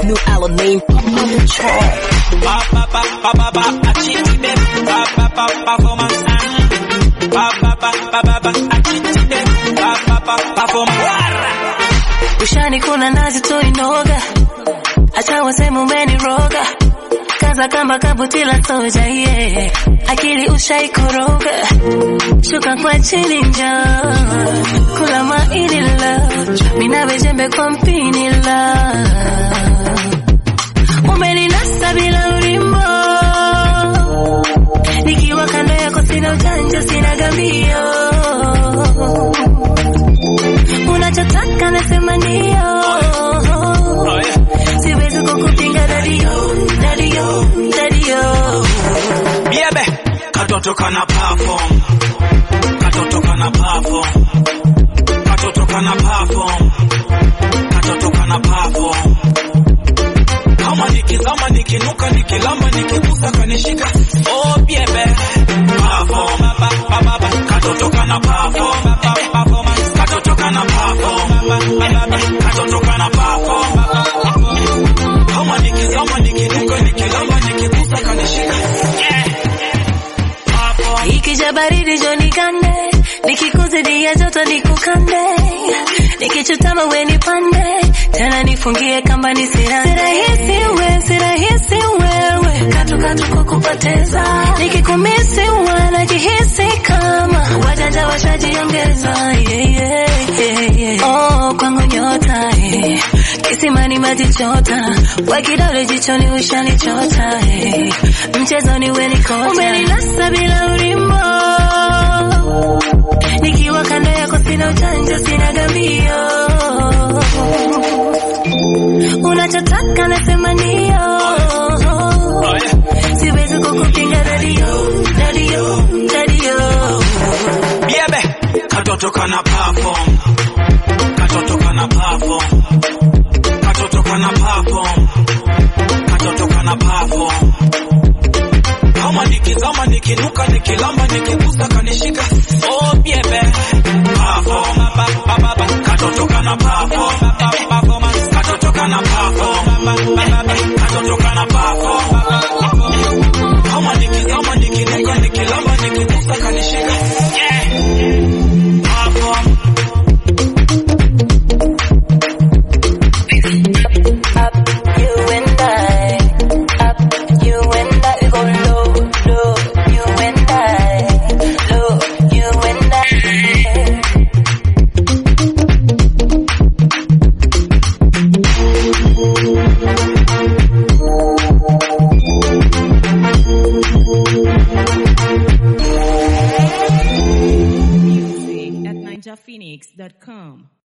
new album name on the track. Ba ba ba ba ba ba, I cheat them. Ba ba ba performance. Ba ba ba ba ba ba, I cheat them. Ba ba ba performance. Ushani kuna nazi tu inoga, acha waseme umeniroga, kaza kama kabuti la soja yeah. Akili ushaikoroga, shuka kwa chini njoo, kula maini love, minawe jembe kwa mpini love, umeninasa bila ulimbo, nikiwa kando yako sina ujanja, sina gambio unachotaka nasema ndio, siwezi kukupinga dadio, dadio, dadio. Biebe, katoto kana perform. Katoto kana perform. Katoto kana perform. Katoto kana perform. Kama nikizama nikinuka nikilamba nikigusa kanishika. Oh biebe, perform. Ba ba ba ba. Katoto kana perform. Ba ba performance. Katoto kana perform. Ba ba ba. Katoto kana perform. Kama nikizama nikinuka nikilamba nikigusa kanishika. Yeah. Perform. Ikija baridi jo nikande, nikikuzidia joto nikukande, nikichutama we nipande, tena nifungie kamba nisira. Sirahisi we, sirahisi wewe, katu katu kukupoteza, nikikumisi wanajihisi kama wajanja washajiongeza. Yeah, yeah, yeah, yeah. Oh, kwangu nyota eh. Kisimani maji chota, we kidole jichoni ushanichota eh. Mchezoni we nikota, umeninasa bila ulimbo, nikiwa kando yako sina ujanja, sina gambio, unachotaka nasema ndio, siwezi kukupinga dadio, dadio, dadio. Biebe, katoto kana perform. Katoto kana perform. Katoto kana perform. Katoto kana perform. Kama nikizama nikinuka nikilamba nikigusa kanishika. Oh biebe, perform. Ba ba ba ba. Katoto kana perform. Ba ba performance. Katoto kana perform. Ba ba ba ba. Katoto kana perform. Kama nikizama nikinuka nikilamba nikigusa kanishika. Yeah. Perform. Up, you and I. Up, you and I. Go low, low, you and I. Low, you and I. Music at ninjaphoenix.com.